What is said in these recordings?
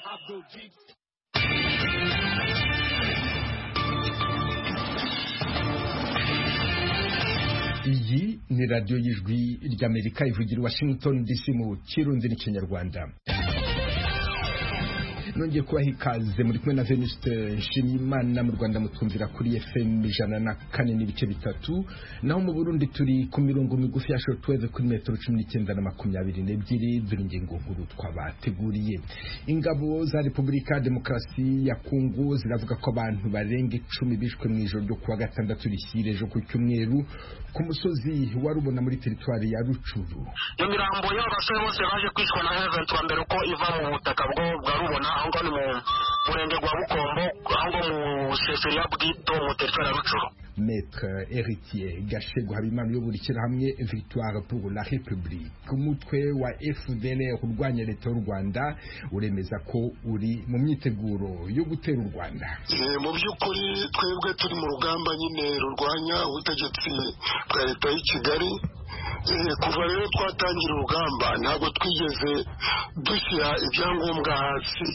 Abdul Jeep. iyi ni radiyo y'ijwi ry'amerika ivugira i washington dc mu kirundi n'ikinyarwanda nongeye kubaha ikaze muri kumwe na venuste nshimiyimana mu rwanda mutwumvira kuri fm ijana na kane n'ibice bitatu naho mu burundi turi ku mirongo migufi ya shortwave kuri metero cumi n'icyenda na makumyabiri n'ebyiri dore ingingo nkuru twabateguriye ingabo za repubulika demokarasi ya kongo ziravuga ko abantu barenga icumi bishwe mu ijoro ryo kuwa gatandatu rishyire ejo ku cyumweru ku musozi wa rubona muri teritwari ya rucuru imirambo y'abasore bose baje kwicwa na heventura mbere uko iva mu butaka bwo bwa rubona aho ngaho ni mu murenge gwa bukombo aho ngaho mu seseri ya bwito mu teritwari ya rucuru maître héritier gashego habimana uyobora ishyirahamwe victoire pour la république umutwe wa fdr urwanya leta y'u rwanda uremeza ko uri mu myiteguro yo gutera u rwanda Eh, mu by'ukuri twebwe turi mu rugamba nyine rurwanya ubutegetsi bwa leta y'i kigali Eh, kuva rero twatangira urugamba ntabwo twigeze dushyira ibyangombwa hasi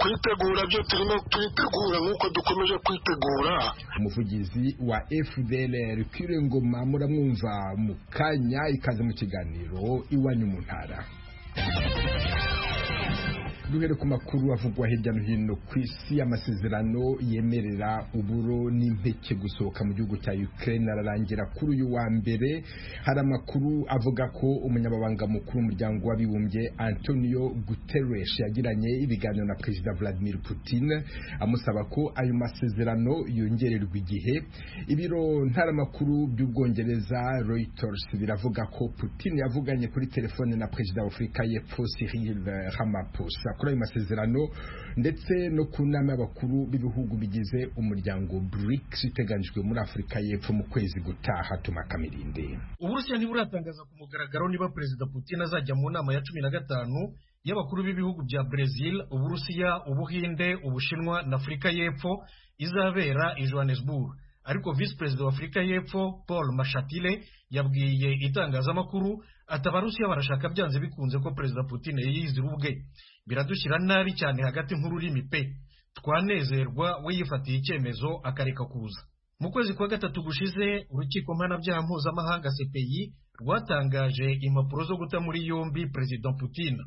kwitegura byo turimo twitegura nk'uko dukomeje kwitegura umuvugizi wa fdr kwire ngoma muramwumva mu kanya ikaze mu kiganiro iwanyu mu ntara duhere ku makuru avugwa hirya no hino ku isi amasezerano yemerera uburo n'impeke gusohoka mu gihugu cya ukraine ararangira kuri uyu wa mbere hari amakuru avuga ko umunyamabanga mukuru w'umuryango w'abibumbye antonio guterres yagiranye ibiganiro na perezida vladimir putin amusaba ko ayo masezerano yongererwa igihe ibiro ntaramakuru by'ubwongereza reuters biravuga ko putin yavuganye kuri telefone na perezida w'afurika y'epfo cyril ramaphosa kuri ayo masezerano ndetse no ku nama y'abakuru b'ibihugu bigize umuryango brics iteganyijwe muri afurika y'epfo mu kwezi gutaha tuma kamirinde uburusiya ntiburatangaza ku mugaragaro niba perezida putin azajya mu nama ya cumi na gatanu y'abakuru b'ibihugu bya brezil uburusiya ubuhinde ubushinwa na afurika y'epfo izabera i johannesburg ariko visi perezida wa afurika y'epfo paul mashatile yabwiye itangazamakuru ati abarusiya barashaka byanze bikunze ko perezida putin yiyizira ubwe biradushyira nabi cyane hagati nk'ururimi pe twanezerwa we yifatiye icyemezo akareka kuza mu kwezi kwa gatatu gushize urukiko mpanabyaha mpuzamahanga CPI rwatangaje impapuro zo guta muri yombi Perezida Putin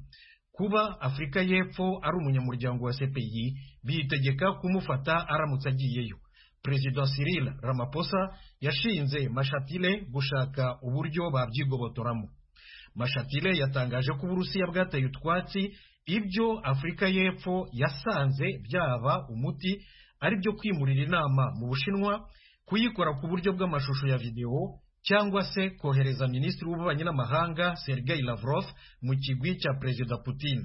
kuba Afurika y'Epfo ari umunyamuryango wa CPI biyitegeka kumufata aramutse agiyeyo Perezida Cyril Ramaphosa yashinze Mashatile gushaka uburyo babyigobotoramo Mashatile yatangaje ko Uburusiya bwateye utwatsi ibyo Afurika y'Epfo yasanze byaba umuti ari byo kwimurira inama mu Bushinwa kuyikora ku buryo bw'amashusho ya videwo cyangwa se kohereza minisitiri w'ububanyi n'amahanga Sergei Lavrov mu kigwi cya perezida Putin.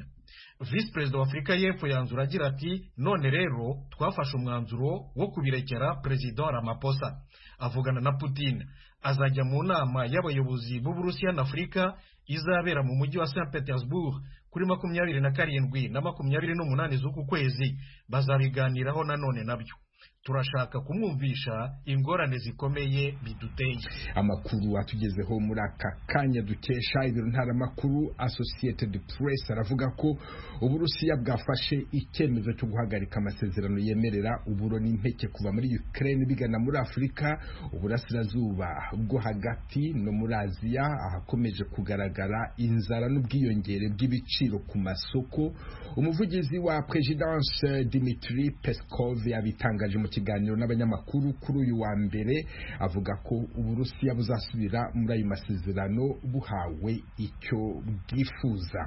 Visi perezida wa Afurika y'Epfo yanzura agira ati none rero twafashe umwanzuro wo kubirekera perezida Ramaphosa avugana na Putin azajya mu nama y'abayobozi b'Uburusiya na Afurika izabera mu mujyi wa Saint Petersburg kuri makumyabiri na karindwi na makumyabiri n'umunani z'uku kwezi bazabiganiraho nanone nabyo turashaka kumwumvisha ingorane zikomeye biduteye amakuru atugezeho muri aka kanya dukesha ibiro ntaramakuru associated press aravuga ko uburusiya bwafashe icyemezo cyo guhagarika amasezerano yemerera uburo n'impeke kuva muri ukraine bigana muri afurika uburasirazuba bwo hagati no muri aziya ahakomeje kugaragara inzara n'ubwiyongere bw'ibiciro ku masoko umuvugizi wa presidence dimitri peskov yabitangaje mu kiganiro n'abanyamakuru kuri uyu wa mbere avuga ko uburusiya buzasubira muri ayo masezerano buhawe icyo bwifuza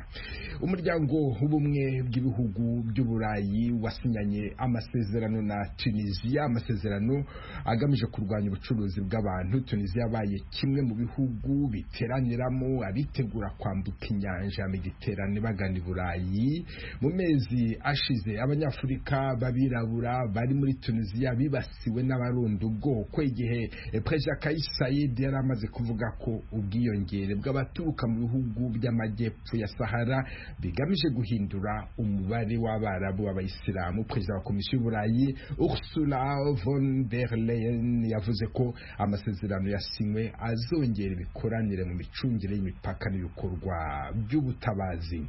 umuryango w'ubumwe bw'ibihugu by'uburayi wasinyanye amasezerano na tunisiya amasezerano agamije kurwanya ubucuruzi bw'abantu tunisiya yabaye kimwe mu bihugu biteraniramo abitegura kwambuka inyanja ya mediterane bagana i burayi mu mezi ashize abanyafurika b'abirabura bari muri tunisiya tunisiya bibasiwe n'abarundi ubwoko igihe perezida kayi sayidi yari amaze kuvuga ko ubwiyongere bw'abaturuka mu bihugu by'amajyepfo ya sahara bigamije guhindura umubare w'abarabu b'abayisilamu perezida wa komisiyo y'uburayi ursula von der leyen yavuze ko amasezerano yasinywe azongera imikoranire mu micungire y'imipaka n'ibikorwa by'ubutabazi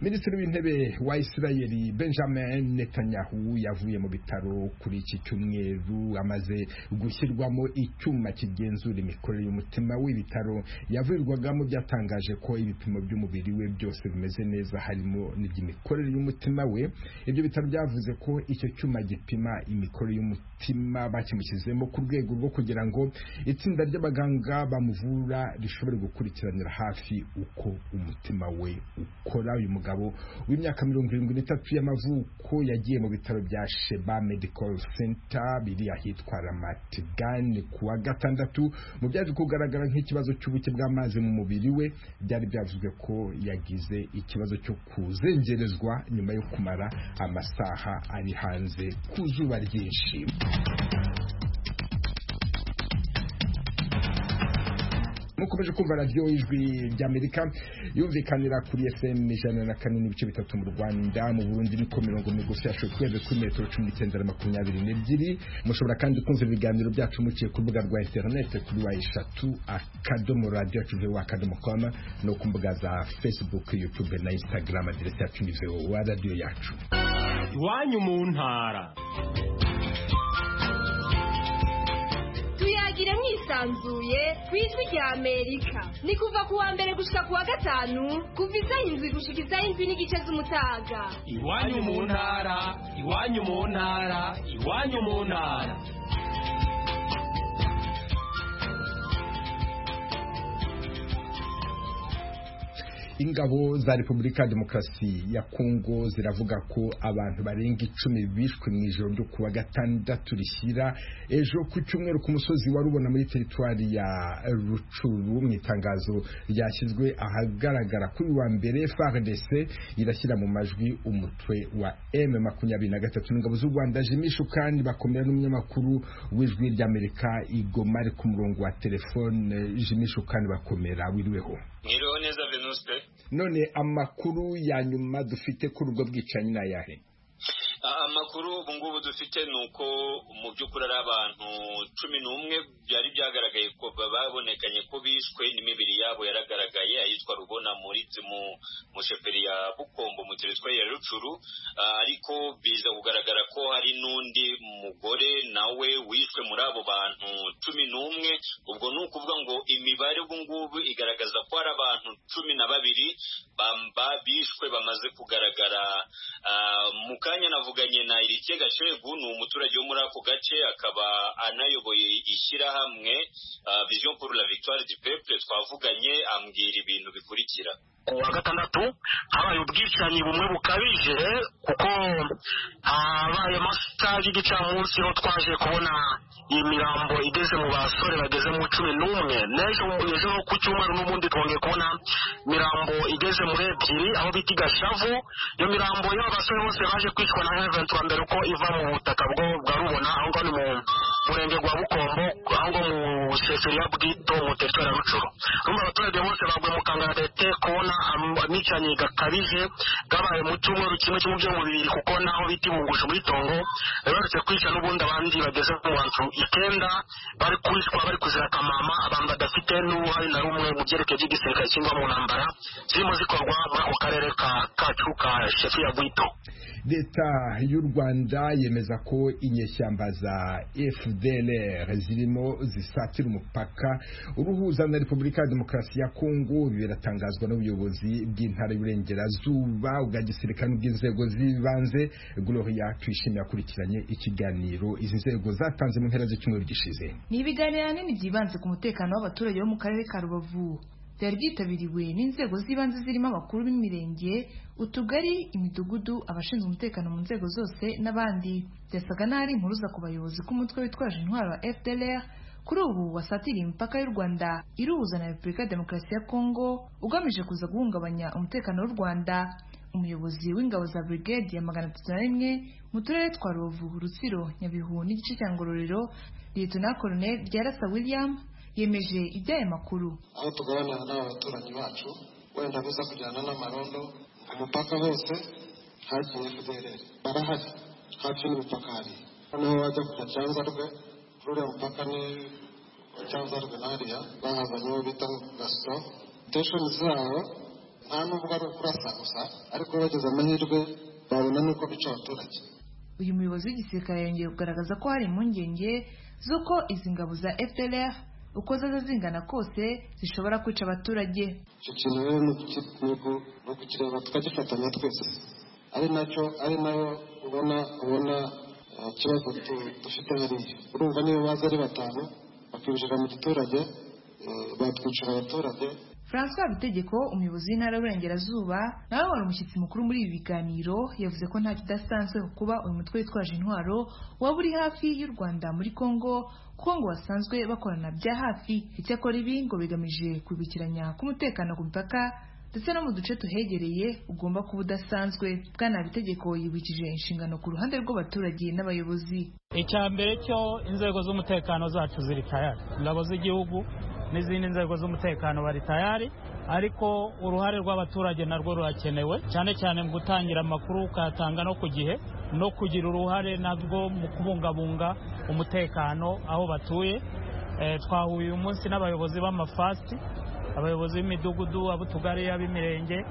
minisitiri w'intebe wa isirayeli benjamin netanyahu yavuye mu bitaro kuri iki cyumweru amaze gushyirwamo icyuma kigenzura imikorere y'umutima w'ibitaro yavurirwagamo byatangaje ko ibipimo by'umubiri we byose bimeze neza harimo n'iby'imikorere y'umutima we ibyo bitaro byavuze ko icyo cyuma gipima imikorere y'umutima bakimushyizemo ku rwego rwo kugira ngo itsinda ry'abaganga bamuvura rishobore gukurikiranira hafi uko umutima we ukora uyu mugabo w'imyaka mirongo irindwi n'itatu y'amavuko yagiye mu bitaro bya sheba medical center biri ahitwa ramatigani ku wa gatandatu mu byaje kugaragara nk'ikibazo cy'ubuke bw'amazi mu mubiri we byari byavuzwe ko yagize ikibazo cyo kuzengerezwa nyuma yo kumara amasaha ari hanze ku zuba ryinshi mukomeje kumva radiyo ijwi ry'amerika yumvikanira kuri fm ijana na kane n'ibice bitatu mu rwanda mu burundi ni ku mirongo migufi yashoboye kurenza kuri metero cumi n'icyenda na makumyabiri n'ebyiri mushobora kandi kumva ibiganiro byacu muciye ku rubuga rwa interinete kuri wa eshatu akadomo radiyo yacu vewa akadomo koma no ku mbuga za facebook youtube na instagram aderesi yacu ni vewa radiyo yacu iwanyu mu ntara tuyagire mwisanzuye ku ijwi rya amerika ni kuva ku wa mbere gushika ku wa gatanu kuva isaha indwi gushika isaha indwi n'igice z'umutaga iwanyu mu ntara iwanyu mu ntara iwanyu mu ntara ingabo za repubulika ya demokarasi ya kongo ziravuga ko abantu barenga icumi bishwe mu ijoro ryo kuwa gatandatu rishyira ejo ku cyumweru ku musozi wa rubona muri teritwari ya rucuru mu itangazo ryashyizwe ahagaragara kuri wa mbere fardc irashyira mu majwi umutwe wa m makumyabiri na gatatu ingabo z'u rwanda jimishu kandi bakomera n'umunyamakuru w'ijwi ry'amerika igomari ku murongo wa telefone jimishu kandi bakomera wiriweho mwiriho neza venuste none amakuru ya nyuma dufite kuri ubwo bwicanyi ni ayahe amakuru ubu ngubu dufite ni uko mu by'ukuri ari abantu cumi n'umwe byari byaragaragaye ko babonekanye ko bishwe n'imibiri yabo yaragaragaye ayitwa rubona muri mu sheperi ya bukombo mu teritwari ya rucuru ariko biza kugaragara ko hari n'undi mugore nawe wishwe muri abo bantu cumi n'umwe ubwo ni ukuvuga ngo imibare ubu ngubu igaragaza ko hari abantu cumi na babiri bishwe bamaze kugaragara mu kanya navuga twavuganye na Irike Gashegu ni umuturage wo muri ako gace akaba anayoboye ishyirahamwe uh, Vision pour la Victoire du Peuple twavuganye ambwira ibintu bikurikira ku wa gatandatu habaye ubwicanyi bumwe bukabije kuko habaye amasaha y'igicamunsi ho twaje kubona imirambo igeze mu basore bageze mu cumi n'umwe n'ejo ejo ku cyumweru n'ubundi twongeye kubona imirambo igeze muri ebyiri aho bita gashavu iyo mirambo y'abo basore bose baje kwicwa na heventi wa mbere uko iva mu butaka bwo bwa rubona aho ngaho ni mu murenge gwa bukombo aho ngaho mu seseri ya bwito mu teritwari ya rucuru urumva abaturage bose baguye mu kangaratete kubona amicanye gakabije gabaye mu cyumweru kimwe cyo mu byo mubiri kuko naho bita ibungusho muri tongo barutse kwica n'ubundi abandi bageze mu bantu icyenda bari kwicwa bari kuzira kamama abantu badafite n'uruhare na rumwe mu byerekeye by'igisirikare cyangwa mu ntambara zirimo zikorwa muri ako karere kacu ka shefu ya bwito leta y'u rwanda yemeza ko inyeshyamba za fdlr zirimo zisatira umupaka uruhuza na repubulika ya demokarasi ya kongo biratangazwa n'ubuyobozi bw'intara y'uburengerazuba bwa gisirikare bw'inzego z'ibanze gloria twishimiye akurikiranye ikiganiro izi nzego zatanze mu mpera z'icyumweru gishize ni ibiganiro binini byibanze ku mutekano w'abaturage bo mu karere ka rubavu byari byitabiriwe n'inzego z'ibanze zirimo abakuru b'imirenge utugari imidugudu abashinzwe umutekano mu nzego zose n'abandi byasaga n'ahari impuruza ku bayobozi k'umutwe witwaje intwaro wa fdlr kuri ubu wasatiriye imipaka y'u rwanda iruhuza na repubulika ya demokarasi ya kongo ugamije kuza guhungabanya umutekano w'u rwanda umuyobozi w'ingabo za brigade ya magana atatu na rimwe mu turere twa rubavu rutsiro nyabihu n'igice cya ngororero liyetona koloneli ryarasa william yemeje iby'aya makuru aho tuganira n'abaturanyi bacu wenda biza kujyana n'amarondo ku mupaka hose hagiye fidelere barahari hafi n'imipaka hari noneho wajya kujya cyanzarwe kuri uriya mupaka ni cyanzarwe n'ariya bahazanye uwo bita gasito sitesheni zabo nta nubwo ari ukurasa gusa ariko bagize amahirwe babona n'uko bica abaturage uyu muyobozi w'igisirikare yongeye kugaragaza ko hari impungenge z'uko izi ngabo za fpr uko zaza zingana kose zishobora kwica abaturage icyo kintu rero ni uku- ni uku- ni ukukireba tukagifatanya twese ari nacyo ari nayo ubona ubona eh, ikibazo tu- dufite hariya urumva niyo baza ari batanu bakinjira mu giturage eh, batwicira abaturage François Bitegeko umuyobozi w'intara y'uburengerazuba nawe wari umushyitsi mukuru muri ibi biganiro yavuze ko nta kidasanzwe ku kuba uyu mutwe witwaje intwaro waba uri hafi y'u Rwanda muri Congo kuko ngo basanzwe bakorana bya hafi icyakora ibi ngo bigamije kubikiranya k'umutekano ku mipaka ndetse no mu duce tuhegereye ugomba kuba udasanzwe bwana bitegeko yibukije inshingano ku ruhande rw'abaturage n'abayobozi icya mbere cyo inzego z'umutekano zacu ziri tayari ingabo z'igihugu n'izindi nzego z'umutekano bari tayari ariko uruhare rw'abaturage narwo rurakenewe cyane cyane mu gutangira amakuru ukayatanga no ku gihe no kugira uruhare nabwo mu kubungabunga umutekano aho batuye Eh, twahuye uyu munsi n'abayobozi b'amafasiti abayobozi b'imidugudu ab'utugari ab'imirenge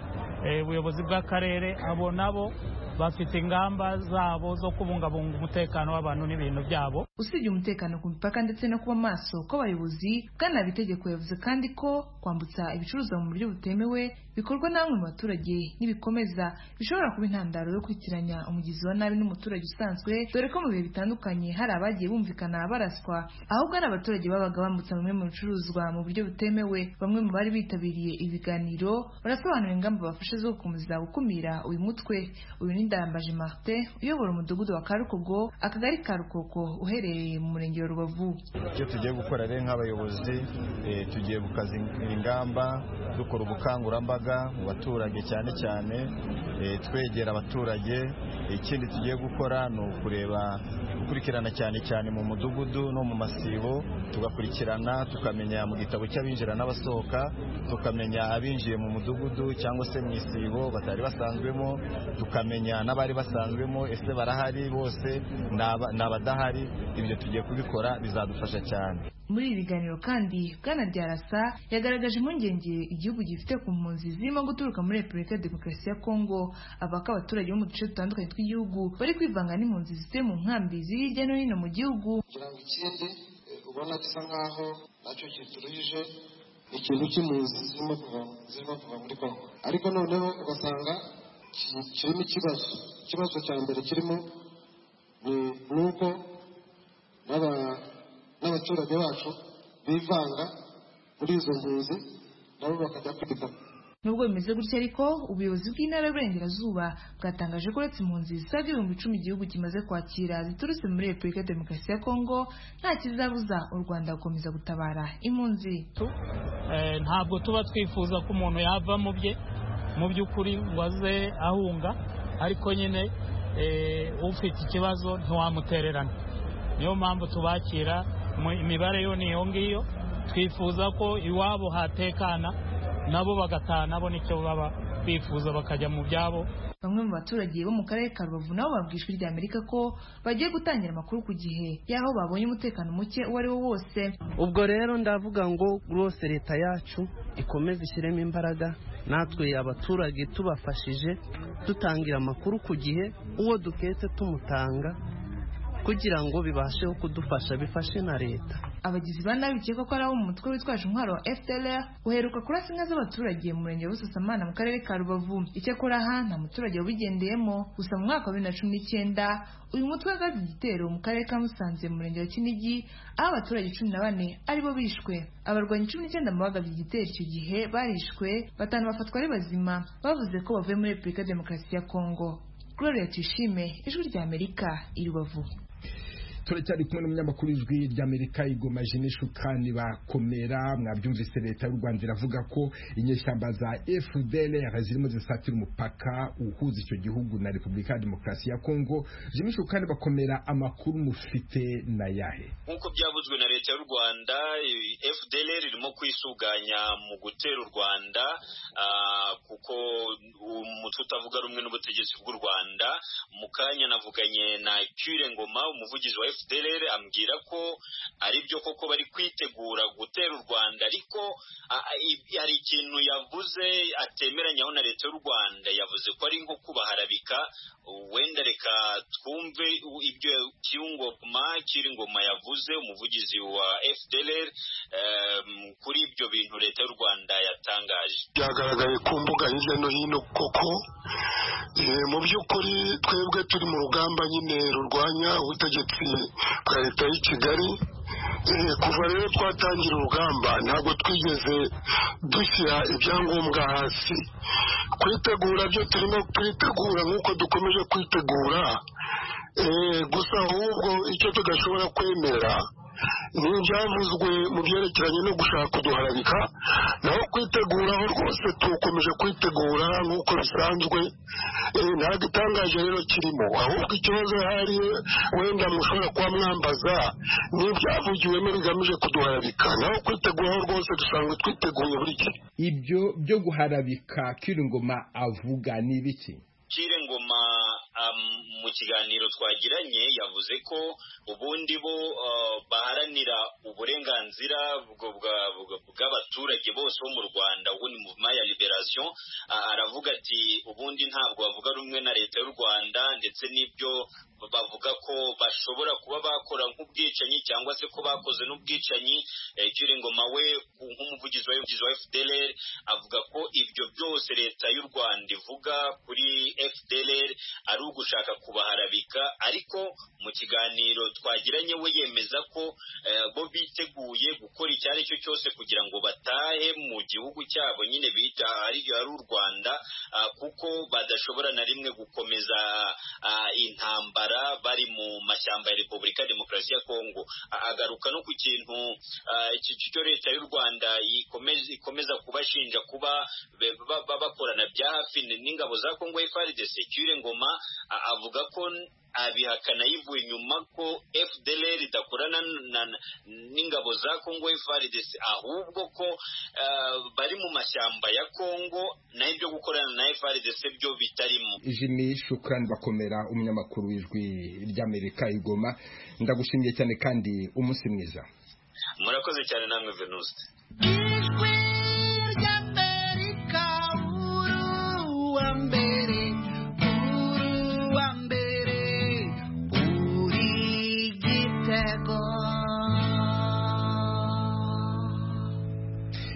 eh, ubuyobozi bw'akarere abo nabo bafite ingamba zabo zo kubungabunga umutekano w'abantu n'ibintu byabo usibye umutekano ku mipaka ndetse no kuba maso kw'abayobozi bwana bitegeko yavuze kandi ko kwambutsa ibicuruzwa mu buryo butemewe bikorwa na bamwe mu baturage n'ibikomeza bishobora kuba intandaro yo kwitiranya umugizi wa nabi n'umuturage usanzwe dore ko mu bihe bitandukanye hari abagiye bumvikana baraswa ahubwo ari abaturage babaga bambutsa bimwe mu bicuruzwa mu buryo butemewe bamwe mu bari bitabiriye ibiganiro barasobanura ingamba bafashe zo gukomeza gukumira uyu mutwe uyu ni Ndayambaje Martin uyobora umudugudu wa Karukogo akagari ka Rukoko uherereye mu murenge wa Rubavu icyo tugiye gukora rero nk'abayobozi eh, tugiye gukazingira ingamba dukora ubukangurambaga mu baturage cyane cyane eh, twegera abaturage ikindi tugiye gukora ni ukureba gukurikirana cyane cyane mu mudugudu no mu masibo tugakurikirana tukamenya mu gitabo cy'abinjira n'abasohoka tukamenya abinjiye mu mudugudu cyangwa se mu isibo batari basanzwemo tukamenya n'abari basanzwemo ese barahari bose ni aba- ni abadahari ibyo tugiye kubikora bizadufasha cyane muri ibi biganiro kandi bwana Byarasa yagaragaje impungenge igihugu gifite ku mpunzi zirimo guturuka muri Repubulika ya Demokarasi ya Kongo avuga ko abaturage bo mu duce dutandukanye tw'igihugu bari kwivanga n'impunzi zituye mu nkambi ziri hirya no hino mu gihugu kugira ngo ikindi eh, ubona gisa nk'aho nacyo kituruhije ikintu cy'impunzi zirimo kuva zirimo kuva muri kongo ariko noneho ugasanga ki- kirimo ikibazo ikibazo cya mbere kirimo ni ni uko n'aba- n'abaturage bacu bivanga muri izo mpunzi nabo bakajya kwita Nubwo bimeze gutya ariko ubuyobozi bw'intara y'uburengerazuba bwatangaje ko uretse impunzi zisaga ibihumbi icumi igihugu kimaze kwakira ziturutse muri Repubulika ya Demokarasi ya Kongo nta kizabuza u Rwanda gukomeza gutabara impunzi Eh, ntabwo tuba twifuza ko umuntu yava mu bye mu by'ukuri ngo aze ahunga ariko nyine eh, ufite ikibazo ntiwamutererana niyo mpamvu tubakira mu- imibare yo ni iyo ngiyo twifuza ko iwabo hatekana nabo bagataha nabo nicyo baba bifuza bakajya mu byabo Bamwe mu baturage bo mu karere ka Rubavu nabo babwiye ijwi rya Amerika ko bagiye gutangira amakuru ku gihe y'aho babonye umutekano muke uwo ari wo wose ubwo rero ndavuga ngo rwose leta yacu ikomeze ishyiremo imbaraga natwe abaturage tubafashije dutangira amakuru ku gihe uwo duketse tumutanga kugira ngo bibashe kudufasha bifashe na leta abagizi ba nabi bikekwa ko ari abo mu mutwe witwaje intwaro wa FDLR uheruka kurasa inka z'abaturage mu murenge wa Busasamana mu karere ka Rubavu icyakora aha nta muturage wabigendeyemo gusa mu mwaka wa bibiri na cumi n'icyenda uyu mutwe wagaze igitero mu karere ka Musanze mu murenge wa Kinigi aho abaturage cumi na bane aribo bishwe abarwanyi cumi n'icyenda mu bagabye igitero icyo gihe barishwe batanu bafatwa ari bazima bavuze ko bavuye muri Repubulika ya Demokarasi ya Congo Gloria Tuyishime Ijwi ry'Amerika i Rubavu turacyari kumwe n'umunyamakuru w'ijwi ry'amerika igoma jene shukani bakomera mwabyumvise leta y'u rwanda iravuga ko inyeshyamba za fdlr zirimo zisatira umupaka uhuza icyo gihugu na repubulika ya demokarasi ya kongo jene shukani bakomera amakuru mufite na yahe nk'uko byavuzwe na leta y'u rwanda fdlr irimo kwisuganya mu gutera u rwanda ah, kuko umutwe utavuga rumwe n'ubutegetsi bw'u rwanda mu kanya navuganye na Kure Ngoma umuvugizi wa FDLR ambwira ko ari byo koko bari kwitegura gutera u Rwanda ariko ah, ah, i- hari ikintu yavuze atemeranyaho na leta y'u Rwanda yavuze ko ari nko kubaharabika wenda reka twumve u- ibyo Kirungoma Kiringoma yavuze umuvugizi wa FDLR em, kuri ibyo bintu leta y'u Rwanda yatangaje byagaragaye ku mbuga hirya no hino koko eh, mu by'ukuri twebwe turi mu rugamba nyine rurwanya ubutegetsi bwa leta y'i kigali Eh, kuva rero twatangira urugamba ntabwo twigeze dushyira ibyangombwa hasi kwitegura byo turimo kwitegura nk'uko dukomeje kwitegura Eh, gusa ahubwo icyo tudashobora kwemera ni ibyavuzwe mu byerekeranye no gushaka kuduharabika naho kwiteguraho rwose tukomeje kwitegura nk'uko bisanzwe Eh, nta gitangaje rero kirimo ahubwo ikibazo hari wenda mushobora kuba mwambaza n'ibyavugiwemo bigamije kuduharabika naho kwiteguraho rwose dusanzwe twiteguye buri gihe ibyo byo guharabika kiringoma avuga ni ibiki Kire Ngoma um, mu kiganiro twagiranye yavuze ko ubundi bo uh, baharanira uburenganzira bwo- bwa- bwa- bw'abaturage bose bo mu Rwanda ubu ni muvuma ya liberation Ah, aravuga ati ubundi ntabwo bavuga rumwe na leta y'u Rwanda ndetse n'ibyo bavuga ko bashobora kuba bakora nk'ubwicanyi cyangwa se ko bakoze n'ubwicanyi eh, Kire Ngoma we ku- nk'umuvugizi wa umuvugizi wa FDLR avuga ko ibyo byose leta y'u Rwanda ivuga kuri FDLR ari ugushaka kubaharabika ariko mu kiganiro twagiranye we yemeza ko eh, bo biteguye gukora icyo ari cyo cyose kugira ngo batahe mu gihugu cyabo nyine bita ari ari u Rwanda ah, kuko badashobora na rimwe gukomeza ah, intambara bari mu mashyamba ya Repubulika ya Demokarasi ya Kongo Ah, agaruka no ku kintu ah, iki cyo leta y'u Rwanda ikomeza ikomeza kubashinja kuba be- ba- ba- bakorana bya hafi n- n'ingabo za Kongo FARDC Kire Ngoma a- avuga ko n- abihakana yivuye inyuma ko FDLR idakorana n- na- n'ingabo za Kongo FARDC ahubwo ko ah, bari mu mashyamba ya Kongo naho ibyo gukorana na FARDC byo bitarimo jimmy shukurani bakomera umunyamakuru w'ijwi ry'amerika igoma ndagushimiye cyane kandi umunsi mwiza murakoze cyane namwe Venus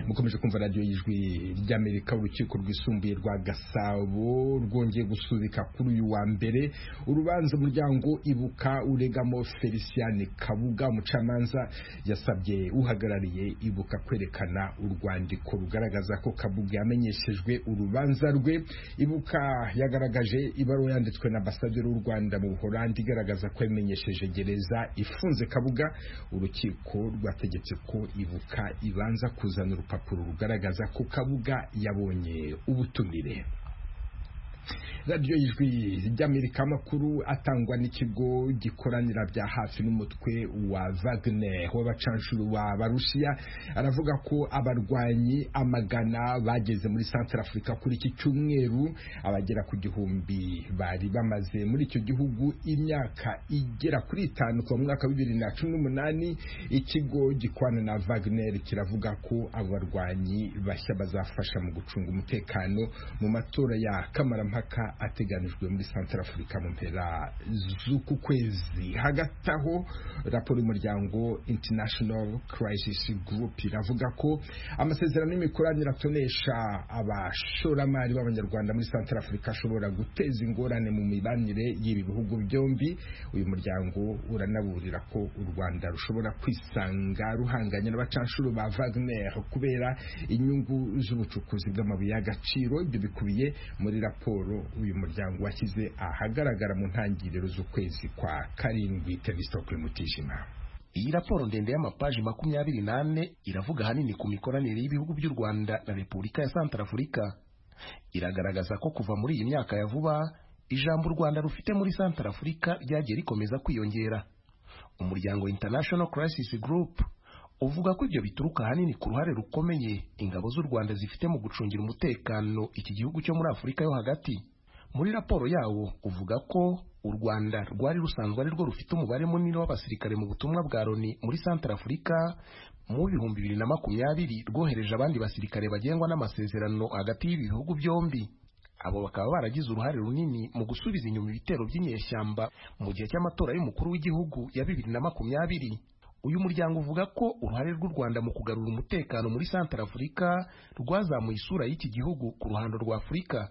mukomeje kumva radiyo y'ijwi ry'amerika urukiko rwisumbuye rwa gasabo rwongeye gusubika kuri uyu wa mbere urubanza umuryango ibuka uregamo felicien kabuga umucamanza yasabye uhagarariye ibuka kwerekana urwandiko rugaragaza ko kabuga yamenyeshejwe urubanza rwe ibuka yagaragaje ibaruwa yanditswe na ambasaderi w'u rwanda mu buholandi igaragaza ko yamenyesheje gereza ifunze kabuga urukiko rwategetse ko ibuka ibanza kuzana urupapuro rugaragaza ko kabuga yabonye ubutumire radiyo y'ijwi ry'amerika amakuru atangwa n'ikigo gikoranira bya hafi n'umutwe wa wagner w'abacanshuro ba barusiya aravuga ko abarwanyi amagana bageze muri central afurika kuri iki cyumweru abagera ku gihumbi bari bamaze muri icyo gihugu imyaka igera kuri itanu kuva mu mwaka wa bibiri na cumi n'umunani ikigo gikwana na wagner kiravuga ko abo barwanyi bashya bazafasha mu gucunga umutekano mu matora ya kamarampaka ateganijwe muri santara afurika mu mpera z'uku kwezi hagati aho raporo y'umuryango international crisis group iravuga ko amasezerano y'imikoranire atonesha abashoramari b'abanyarwanda muri santara afurika ashobora guteza ingorane mu mibanire y'ibi bihugu byombi uyu muryango uranaburira ko u rwanda rushobora kwisanga ruhanganye n'abacanshuro ba wagner kubera inyungu z'ubucukuzi bw'amabuye y'agaciro ibyo bikubiye muri raporo uyu muryango washyize ahagaragara mu ntangiriro z'ukwezi kwa karindwi telesitoke mutijima iyi raporo ndende y'amapaji makumyabiri n'ane iravuga ahanini ku mikoranire y'ibihugu by'u rwanda na repubulika ya santarafurika iragaragaza ko kuva muri iyi myaka ya vuba ijambo u rwanda rufite muri santarafurika ryagiye rikomeza kwiyongera umuryango international crisis group uvuga ko ibyo bituruka ahanini ku ruhare rukomeye ingabo z'u rwanda zifite mu gucungira umutekano iki gihugu cyo muri afurika yo hagati muri raporo yawo uvuga ko u rwanda rwari rusanzwe ari rwo rufite umubare munini w'abasirikare mu butumwa bwa loni muri santarafurika mu bihumbi bibiri na makumyabiri rwohereje abandi basirikare bagengwa n'amasezerano hagati y'ibihugu byombi abo bakaba baragize uruhare runini mu gusubiza inyuma ibitero by'inyeshyamba mu gihe cy'amatora y'umukuru w'igihugu ya bibiri na makumyabiri uyu muryango uvuga ko uruhare rw'u rwanda mu kugarura umutekano muri santarafurika rwazamuye isura y'iki gihugu ku ruhando rwa afurika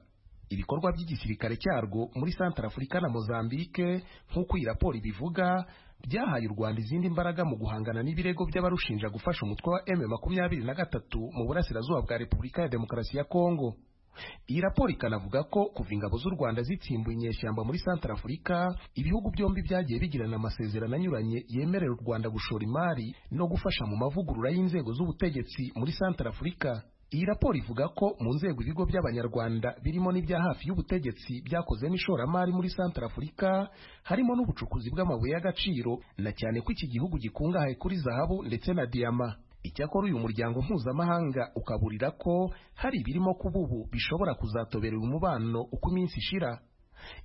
ibikorwa by'igisirikare cyarwo muri santarafurika na mozambique nk'uko iyi raporo ibivuga byahaye u rwanda izindi imbaraga mu guhangana n'ibirego by'abarushinja gufasha umutwe wa m makumyabiri na gatatu mu burasirazuba bwa repubulika ya demokarasi ya kongo iyi raporo ikanavuga ko kuva ingabo z'u rwanda zitsimbuye inyeshyamba muri santarafurika ibihugu byombi byagiye bigirana amasezerano anyuranye yemerera u rwanda gushora imari no gufasha mu mavugurura y'inzego z'ubutegetsi muri santarafurika iyi raporo ivuga ko mu nzego ibigo by'abanyarwanda birimo n'ibya hafi y'ubutegetsi byakoze n'ishoramari muri santarafurika harimo n'ubucukuzi bw'amabuye y'agaciro na cyane ko iki gihugu gikungahaye kuri zahabu ndetse na diyama icyakora uyu muryango mpuzamahanga ukaburira ko hari ibirimo kuba ubu bishobora kuzatobera uyu mubano uko iminsi ishira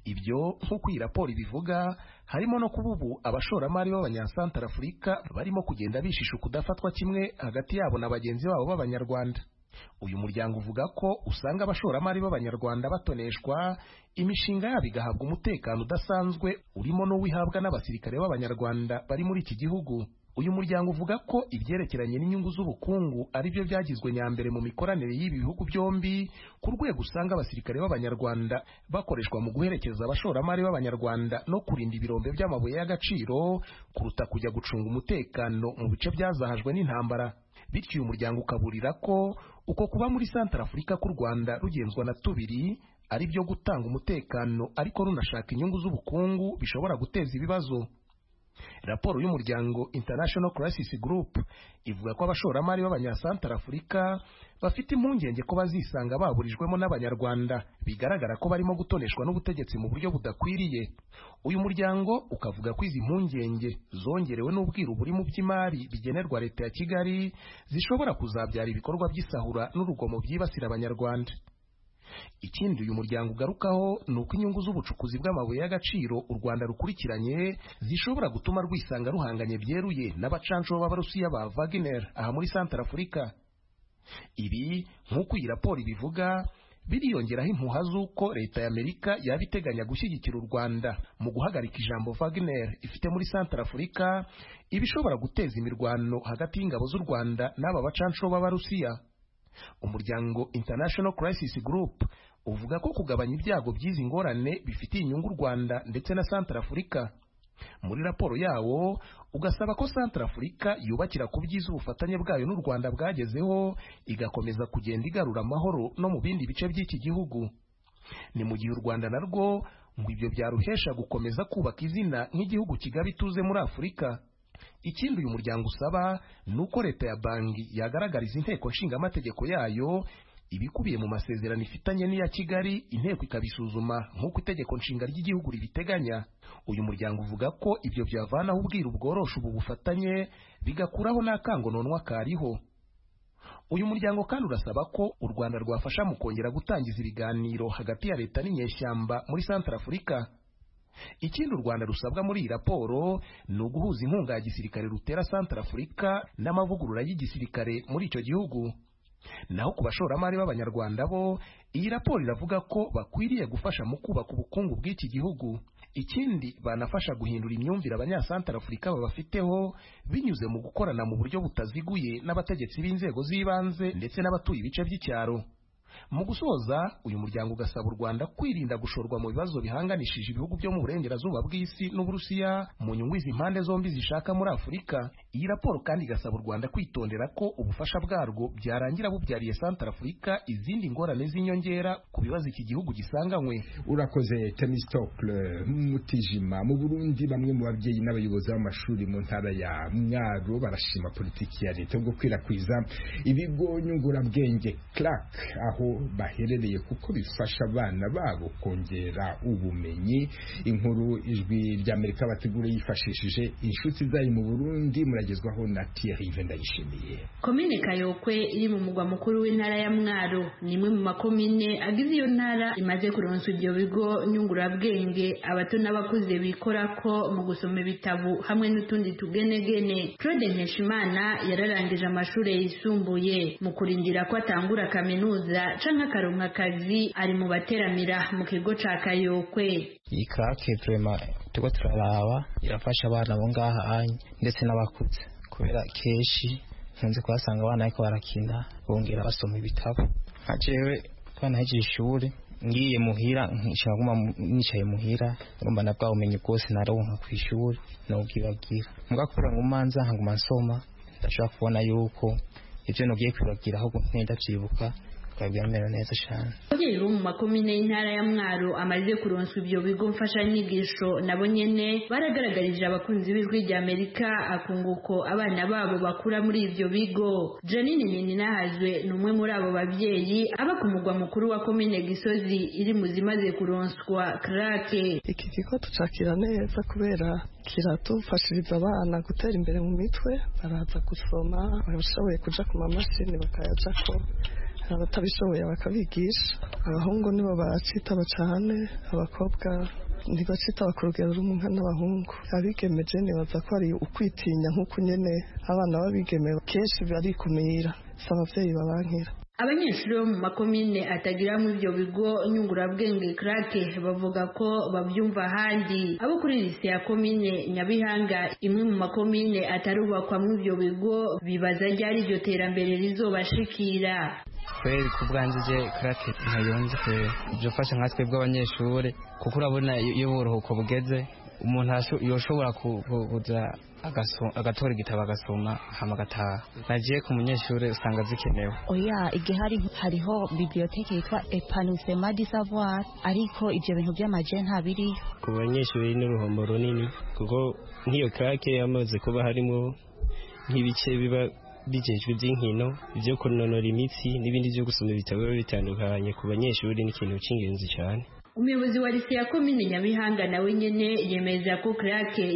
ibyo nk'uko iyi raporo ibivuga harimo no kuba ubu abashoramari b'abanyasantarafurika barimo kugenda bishisha ukudafatwa kimwe hagati yabo na bagenzi babo b'abanyarwanda uyu muryango uvuga ko usanga abashoramari b'abanyarwanda batoneshwa imishinga yabo igahabwa umutekano udasanzwe urimo n'uwihabwa n'abasirikare b'abanyarwanda bari muri iki gihugu uyu muryango uvuga ko ibyerekeranye n'inyungu z'ubukungu ari byo byagizwe nyambere mu mikoranire y'ibi bihugu byombi ku rwego usanga abasirikare b'abanyarwanda bakoreshwa mu guherekeza abashoramari b'abanyarwanda no kurinda ibirombe by'amabuye y'agaciro kuruta kujya gucunga umutekano mu bice byazahajwe n'intambara bityo uyu muryango ukaburira ko uko kuba muri santarafurika k'u rwanda rugenzwa na tubiri ari byo gutanga umutekano ariko runashaka inyungu z'ubukungu bishobora guteza ibibazo raporo y'umuryango international crisis group ivuga ko abashoramari b'abanyasantarafurika bafite impungenge ko bazisanga baburijwemo n'abanyarwanda bigaragara ko barimo gutoneshwa n'ubutegetsi mu buryo budakwiriye uyu muryango ukavuga ko izi mpungenge zongerewe n'ubwiru burimo by'imari bigenerwa leta ya kigali zishobora kuzabyara ibikorwa by'isahura n'urugomo byibasira abanyarwanda ikindi uyu muryango ugarukaho ni uko inyungu z'ubucukuzi bw'amabuye y'agaciro u rwanda rukurikiranye zishobora gutuma rwisanga ruhanganye byeruye n'abacanco b'abarusiya ba wagner aha muri santarafurika ibi nk'uko iyi raporo ibivuga biriyongeraho impuha z'uko leta y'amerika yaba iteganya gushyigikira u rwanda mu guhagarika ijambo wagner ifite muri santarafurika ibishobora guteza imirwano hagati y'ingabo z'u rwanda n'aba bacanco b'abarusiya umuryango international crisis group uvuga ko kugabanya ibyago by'izi ngorane bifitiye inyungu u rwanda ndetse na santarafurika muri raporo yawo ugasaba ko santarafurika yubakira ku byiza ubufatanye bwayo n'u rwanda bwagezeho igakomeza kugenda igarura amahoro no mu bindi bice by'iki gihugu ni mu gihe u rwanda narwo ngo ibyo byaruhesha gukomeza kubaka izina nk'igihugu kigaba ituze muri afurika ikindi uyu muryango usaba ni uko leta ya banki yagaragariza inteko nshingamategeko yayo ibikubiye mu masezerano ifitanye n'iya kigali inteko ikabisuzuma nk'uko itegeko nshinga ry'igihugu ribiteganya uyu muryango uvuga ko ibyo byavanaho ubwiru bworosha ubu bufatanye bigakuraho n'akangononwa kariho uyu muryango kandi urasaba ko u rwanda rwafasha mu kongera gutangiza ibiganiro hagati ya leta n'inyeshyamba muri santarafurika ikindi u rwanda rusabwa muri iyi raporo ni uguhuza inkunga ya gisirikare rutera santarafurika n'amavugurura y'igisirikare muri icyo gihugu naho ku bashoramari b'abanyarwanda bo iyi raporo iravuga ko bakwiriye gufasha mu kubaka ubukungu bw'iki gihugu ikindi banafasha guhindura imyumvire abanyasantarafurika babafiteho binyuze mu gukorana mu buryo butaziguye n'abategetsi b'inzego z'ibanze ndetse n'abatuye ibice by'icyaro mu gusoza uyu muryango ugasaba u rwanda kwirinda gushorwa mu bibazo bihanganishije ibihugu byo mu burengerazuba bw'isi n'uburusiya mu nyungu izi mpande zombi zishaka muri afurika iyi raporo kandi igasaba u rwanda kwitondera ko ubufasha bwarwo byarangira bubyariye santara afurika izindi ngorane z'inyongera ku bibazo iki gihugu gisanganywe urakoze temistokle mutijima mu burundi bamwe mu babyeyi n'abayobozi b'amashuri mu ntara ya mwaro barashima politiki ya leta bwo kwirakwiza ibigo nyungurabwenge crack aho baherereye kuko bifasha abana babo kongera ubumenyi inkuru ijwi ry'amerika bategura yifashishije inshuti zayo mu burundi muragezwaho na tiyerive ndayishimiye komine kayokwe iri mu mugwa mukuru w'intara ya mwaro ni imwe mu makomine agize iyo ntara imaze kuronswa ibyo bigo nyungurabwenge abato n'abakuze bikora ko mu gusoma ibitabo hamwe n'utundi tugenegene claude nkeshimana yararangije amashuri yisumbuye mu kurindira ko atangura kaminuza canke akaronka akazi ari mu bateramira mu kigo ca kayokwe iyi karake vrema turiko turaraba irafasha abana bo ngaha anye ndetse n'abakuze kubera kenshi nkunze kuhasanga abana ariko barakina bongera basoma ibitabo nka jewe twanahejeje ishuri ngiye muhira nshaka guma nicaye muhira ngomba na bwa bumenyi bwose naronka ku ishuri nobwibagira muga kubera ngo umanza nkaguma nsoma ndashobora kubona yuko ivyo nogiye kwibagira ahubwo nkenda vyibuka bikabyamera neza cyane ababyeyi bo mu makomine y'intara ya mwaro amaze kuronswa ibyo bigo mfashanyigisho nabo nyene baragaragarije abakunzi b'ijwi ry'amerika akunguko abana babo bakura muri ibyo bigo janine nininahazwe ni umwe muri abo babyeyi aba ku mugwa mukuru wa komine gisozi iri mu zimaze kuronswa krake iki kigo tucakira neza kubera kiratufashiriza abana gutera imbere mu mitwe baraza gusoma abashoboye kuja ku mamashini bakayajako abatabishoboye bakabigisha abahungu nibo bacitaba cyane abakobwa ntibacitaba ku rugero rumwe n'abahungu abigemeje nibaza ko ari ukwitinya nk'uko nyene abana babigeme kenshi barikumira si ababyeyi babankira abanyeshuri bo mu makomine atagira muri ibyo bigo nyungurabwenge krake bavuga ko babyumva ahandi abo kuri lise ya komine nyabihanga imwe mu makomine atarubakwa muri ibyo bigo bibaza ryari iryo terambere rizobashikira kubera ku bwanjye je karate ntayonze kubera ibyo fasha nka twebwe abanyeshuri kuko urabona iyo uburuhuko bugeze umuntu yoshobora kuza agatora igitabo agasoma hama agataha nagiye ku munyeshuri usanga zikenewe oya igihe hari hariho bibliyoteke yitwa epanusema di savoir ariko ibyo bintu by'amaje nta biriyo ku banyeshuri n'uruhombo runini kuko nk'iyo karake yamaze kuba harimo nk'ibice biba bijejwe iby'inkino ibyo kunonora imitsi n'ibindi byo gusoma ibitabo biba bitandukanye ku banyeshuri ni ikintu cy'ingenzi cyane umuyobozi wa lise ya komine nyabihanga nawe nyene yemeza ko krake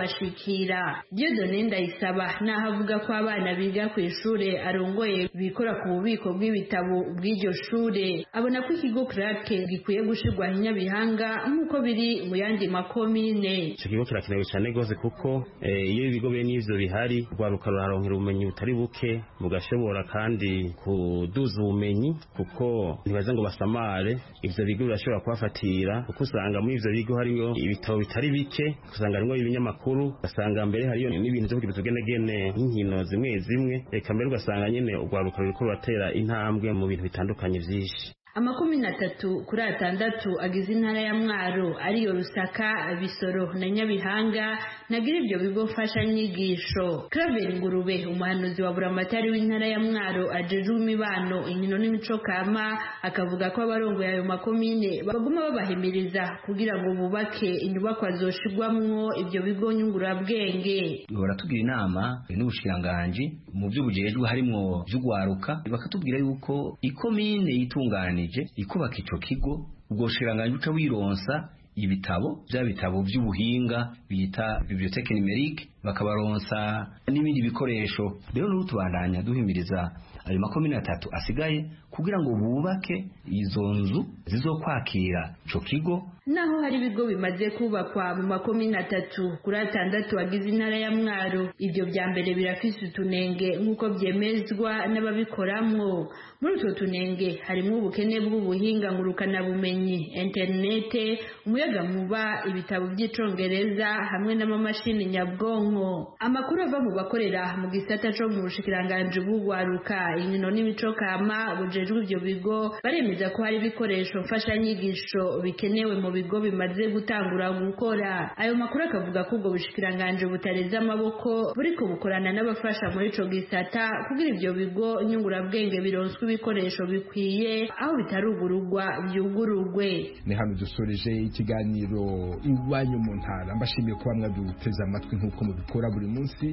itarabashikira diodone ndayisaba naho avuga ko abana biga ku ishure arongoye bikora ku bubiko bw'ibitabo bw'iryo shure abona ko ikigo krake gikwiye gushirwaho inyabihanga nk'uko biri mu yandi makomine ico kigo kirakenewe cane gose kuko iyo ibigo bene ivyo bihari rwaruka ruraronkera ubumenyi butari buke bugashobora kandi kuduza ubumenyi kuko ntibaze ngo basamare ivyo bigo birashobora kubafasha kubafatira kuko usanga muri ivyo bigo hariyo ibitabo bitari bike usanga harimwo ibinyamakuru ugasanga mbere hariyo n'ibintu vyo kugiza ugenegene nk'inkino zimwe zimwe reka mbere ugasanga nyene urwaruka ruriko ruratera intambwe mu bintu bitandukanye vyinshi amakumi na tatu kuri atandatu agize intara ya mwaro ariyo rusaka bisoro na nyabihanga nagira ibyo bigo mfashanyigisho craveri ngurube umuhanuzi wa buramatari w'intara ya mwaro ajejwe imibano inkino n'imico kama akavuga ko abarongoye ayo makomine baguma babahimiriza kugira ngo bubake inyubakwa zoshirwamwo ibyo bigo nyungurabwenge baratubwira inama n'ubushiranganji mu byo bujejwe harimwo vy'ugwaruka bakatubwira yuko ikomine yitunganye ikubaka ico kigo ubwo bushiranganji uca wironsa ibitabo bya bitabo by'ubuhinga bita bibliothèque numérique bakabaronsa n'ibindi bikoresho rero n'ubu tubandanya duhimiriza ayo makomine atatu asigaye kugira ngo bubake izo nzu zizokwakira ico kigo naho hari ibigo bimaze kubakwa mu makomine atatu kuri atandatu agize intara ya mwaro ibyo bya mbere birafise utunenge nk'uko byemezwa n'ababikoramwo muri utwo tunenge harimo ubukene bw'ubuhinga ngurukanabumenyi interinete umuyagankuba ibitabo by'icongereza hamwe n'amamashini nyabwonko burimwo amakuru ava mu bakorera mu gisata co mu bushikiranganji bw'ugwaruka inkino n'ibicokama bujejwe ivyo bigo baremeza ko hari ibikoresho mfashanyigisho bikenewe mu bigo bimaze gutangura gukora ayo makuru akavuga ko ubwo bushikiranganji butareze amaboko buriko bukorana n'abafasha muri ico gisata kugira ivyo bigo nyungurabwenge bironswe ibikoresho bikwiye aho bitarugurugwa byugurugwe ni hano dusoreje ikiganiro iwanyu mu ntara mbashimiye kuba mwaduteze amatwi nk'uko mubikora buri munsi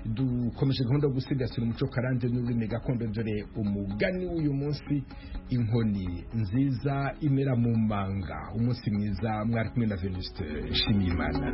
dukomeje gahunda yo gusigasira umuco karande n'ururimi gakondo dore umugani w'uyu munsi inkoni nziza imera mu manga umunsi mwiza mwari kumwe na venuste nshimiyimana